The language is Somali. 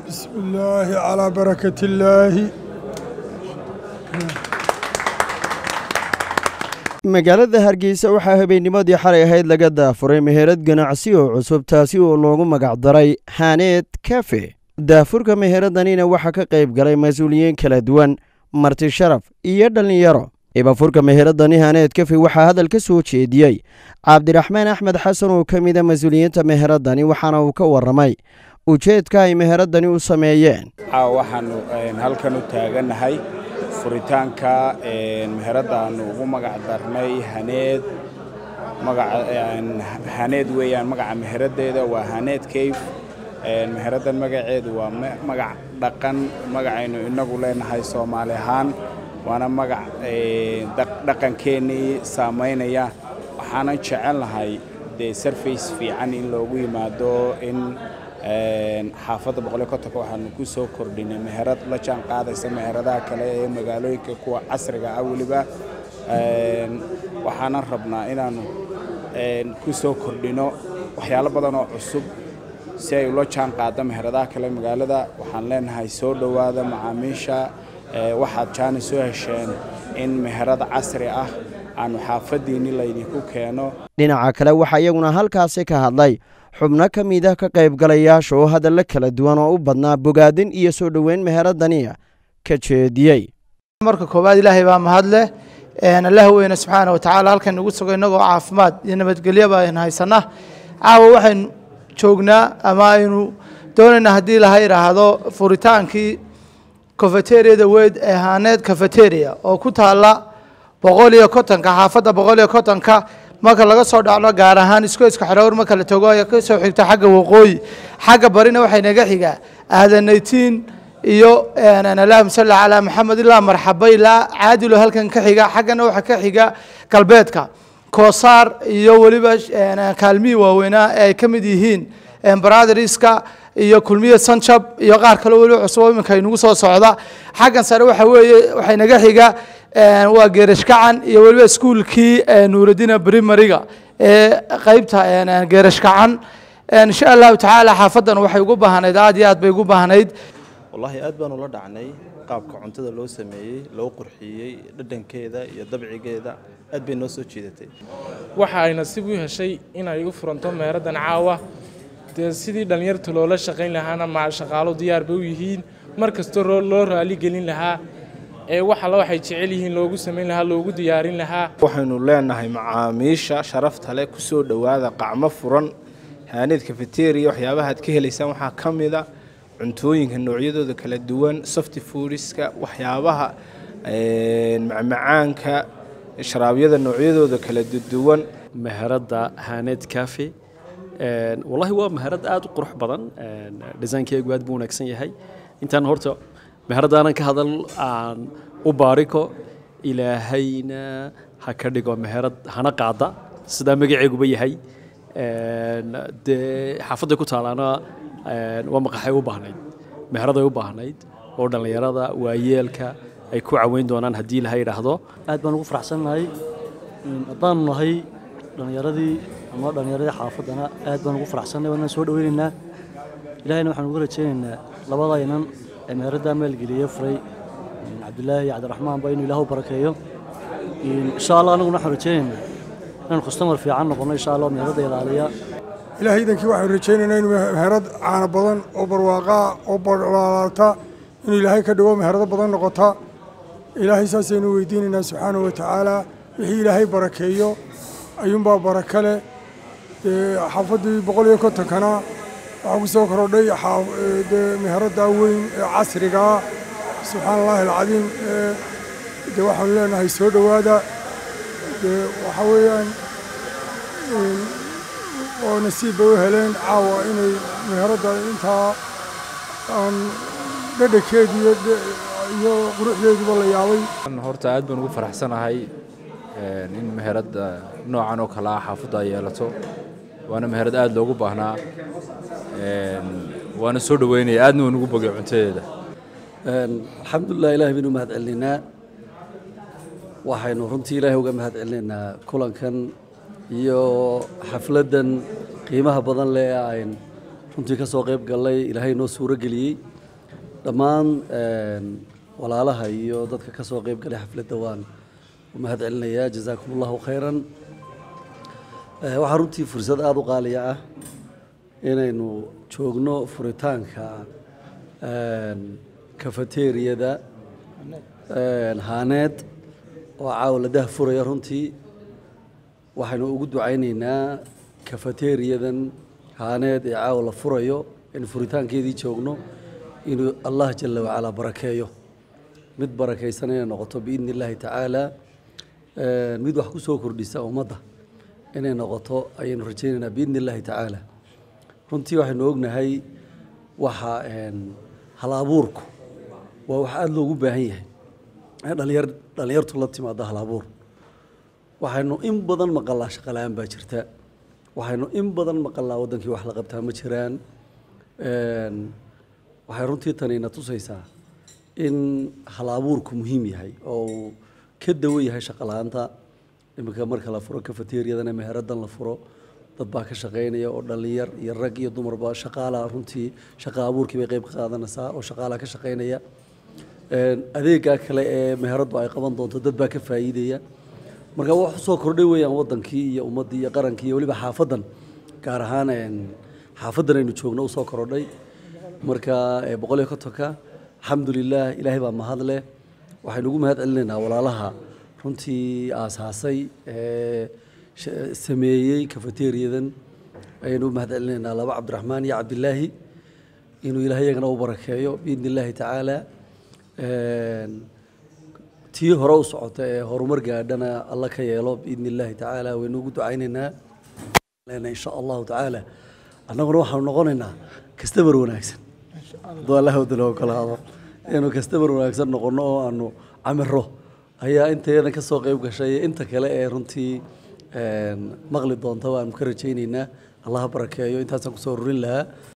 بسم الله على بركة الله magaalada hargeysa waxaa habeennimadii xalay ahayd laga daafuray meherad ganacsi oo cusub taasi oo loogu magacdaray haneed kafe daafurka meheraddanina waxaa ka qayb galay mas-uuliyiin kala duwan marti sharaf iyo dhallinyaro ibafurka meheradani haneed kafe waxaa hadal ka soo jeediyey cabdiraxmaan axmed xasan oo ka mida mas-uuliyiinta meheradani waxaana uu ka warramay ujeedka ay meheradani u sameeyeen waxaanu halkan u taagannahay furitaanka meheradaanu ugu magac darnay haneed haneed weeyaan magaca meheradeeda waa haneed cave meheradan magaceedu waa magac dhaqan magacaynu inagu leenahay soomaali ahaan waana magac dhaqankeennii saamaynaya waxaanan jecelnahay dee sarface fiican in loogu yimaado in xaafadda boqoliyo kontonka waxaanu ku soo kordhinay meherad la jaan qaadaysa meheradaha kale ee magaalooyinka kuwa casriga ah weliba waxaanan rabnaa inaannu ku soo kordhino waxyaalo badan oo cusub si ay ula jaan qaado meheradaha kale magaalada waxaan leenahay soo dhowaada macaamiisha waxaad jaani soo hesheen in meherad casri ah aanu xaafaddiinni laydinku keeno dhinaca kale waxaa iyaguna halkaasi ka hadlay xubno ka mid ah ka qaybgalayaasha oo hadalla kala duwan oo u badnaa bogaadin iyo soo dhoweyn meheradaniya ka jeediyey marka koowaad ilaahay baa mahadleh allah weyne subxaana wa tacaala halkan nagu sugo innagoo caafimaad iyo nabadgelyoba aynu haysanaa caawa waxaynu joognaa ama aynu doonaynaa haddii laha idhaahdo furitaankii cofeteriada weyd ee haaneed cofeteria oo ku taalla boqol iyo kontonka xaafadda boqol iyo kontonka marka laga soo dhacno gaar ahaan iskoyska xerowr marka la tago ayaa ka soo xigta xagga waqooyi xagga barina waxay naga xigaa aadanaytiin iyo allahuma salli calaa maxamed ilaa marxaba ilaa caadilo halkan ka xiga xaggana waxaa ka xiga galbeedka koosaar iyo weliba kaalmihii waaweynaa ee ay ka mid yihiin baratheriska iyo kulmiye sanjab iyo qaar kaleo weliba cusub iminka inagu soo socda xaggan sare waxa weeye waxay naga xiga waa geerashkacan iyo weliba iskuulkii nuuradina brimariga ee qeybta geerashkacan insha allahu tacaala xaafaddan waxay ugu baahnayd aad iyo aad bay ugu baahnayd wallaahi aad baan ula dhacnay qaabka cuntada loo sameeyey loo qurxiyey dhadhankeeda iyo dabcigeeda aad bay noo soo jiidatay waxa ay nasiib u heshay inay u furanto meheraddan caawa dee sidii dhallinyarta loola shaqayn lahaana ma shaqaalo diyaar bay u yihiin mar kasta loo raali gelin lahaa ee wax alla waxay jecel yihiin loogu samayn lahaa loogu diyaarin lahaa waxaynu leenahay macaamiisha sharafta leh ku soo dhowaada qacmo furan haaneed cafeteria waxyaabaha aad ka helaysaan waxaa ka mida cuntooyinka noocyadooda kala duwan softy foodiska waxyaabaha macmacaanka sharaabyada noocyadooda kala duwan meheradda haaneed cafe wallahi waa meherad aad u qurux badan dhisaankeygu aad buu wanaagsan yahay intaan horta meheradaanan ka hadal aan u baariko ilaahayna ha ka dhigo meherad hana qaada sidaa magaceeguba yahay dee xaafadday ku taalaana waa maqaxay u baahnayd meheraday u baahnayd oo dhallinyarada waayeelka ay ku caweyn doonaan haddii laha yidhaahdo aad baan ugu faraxsannahay haddaanu nahay dhallinyaradii ama dhallinyaradii xaafaddana aad baan ugu faraxsannay waanaan soo dhoweynaynaa ilahayna waxaan ugu rajaynaynaa labadaynan ee meheraddaa maalgeliye furay cabdilaahi iyo cabdiraxmaanba inuu ilaah u barakeeyo insha allah anaguna waxaan rajaynaynaa inaan kustamar fiican noqonno insha allah meheradda ilaaliya ilaahay idankii waxaanu rajaynaynaa inuu meherad caana badan oo barwaaqaa oo balaalaalta inuu ilaahay ka dhigo meherado badan noqota ilaahay saasaynu weydiinaynaa subxaanahu wa tacaala wixii ilaahay barakeeyo ayuunbaa baraka leh xaafaddii boqol iyo kontonkana waxaa ku soo korodhay dee meheraddaa weyn ee casrigaa subxaana allahi alcadiim dee waxaanu leenahay soo dhowaada dee waxaa weeyaan oo nasiib bay u heleen caawa inay meheradda intaa aan dhadhankeedu iyo quruxdeeduba la yaabay horta aad baan ugu faraxsanahay in meheradda noocan oo kale ah xaafadda ay yeelato waana meherad aad loogu baahnaa waana soo dhoweynaya aadna waan ugu bogay cuntadeeda alxamdulilah ilahay baynu mahad celinaynaa waxaynu runtii ilaahay uga mahad celinaynaa kulankan iyo xafladdan qiimaha badan leh ayn runtii ka soo qayb gallay ilaahay noo suuro geliyey dhammaan walaalaha iyo dadka ka soo qayb galay xafladda waan u mahad celinayaa jazaakum allahu khayran waxaa runtii fursad aada u qaaliya ah inaynu joogno furitaanka kafateeriyada haaneed oo caawa la dahfuraya runtii waxaynu ugu ducaynaynaa kafateeriyadan haaneed ee caawa la furayo in furitaankeedii joogno inuu allah jala wacalaa barakeeyo mid barakaysan inay noqoto biidni illaahi tacaala mid wax ku soo kordhisa ummadda inay noqoto ayaynu rajaynaynaa biidni illaahi tacaala runtii waxaynu ognahay waxa hal abuurku waa wax aada loogu baahan yahay dhalinyar dhalinyartu la timaada hal abuur waxaynu in badan maqalaa shaqala-aan baa jirta waxaynu in badan maqalaa waddankii wax la qabtaa ma jiraan waxay runtii tanina tusaysaa in hal abuurku muhiim yahay oo uu ka dawo yahay shaqala-aanta iminka marka la furo kafateeriyadana meheradan la furo dad baa ka shaqaynaya oo dhalinyar iyo rag iyo dumarba shaqaalaha runtii shaqa abuurkii bay qayb ka qaadanaysaa oo shaqaalaha ka shaqaynaya adeegaa kale ee meheraddu ay qaban doonto dad baa ka faa'iidaya marka wax usoo kordhay weeyaan wadankii iyo ummaddii iyo qarankii iyo weliba xaafadan gaar ahaan xaafadan aynu joogno usoo korodhay marka boqol iyo kontonka alxamdulilah ilaahay baa mahad leh waxaynu ugu mahad celinaynaa walaalaha runtii aasaasay sameeyey kafateeriyadan ayaynu u mahad celinaynaa laba cabdiraxmaan iyo cabdilaahi inuu ilaahay iyagana u barakeeyo biidni illaahi tacaala tii hore u socota ee horumar gaadhana alla ka yeelo biidni illaahi tacaala waynu ugu ducaynaynaa insha allahu tacaala annaguna waxaanu noqonaynaa kastabar wanaagsan hadduu allaha wadala ogolaado inaynu kastabar wanaagsan noqono oo aanu camiro ayaa intayadan ka soo qayb gashay inta kale ee runtii maqli doonta waanu ka rajaynaynaa allaha barakeeyo intaasaan kusoo rurin lahaa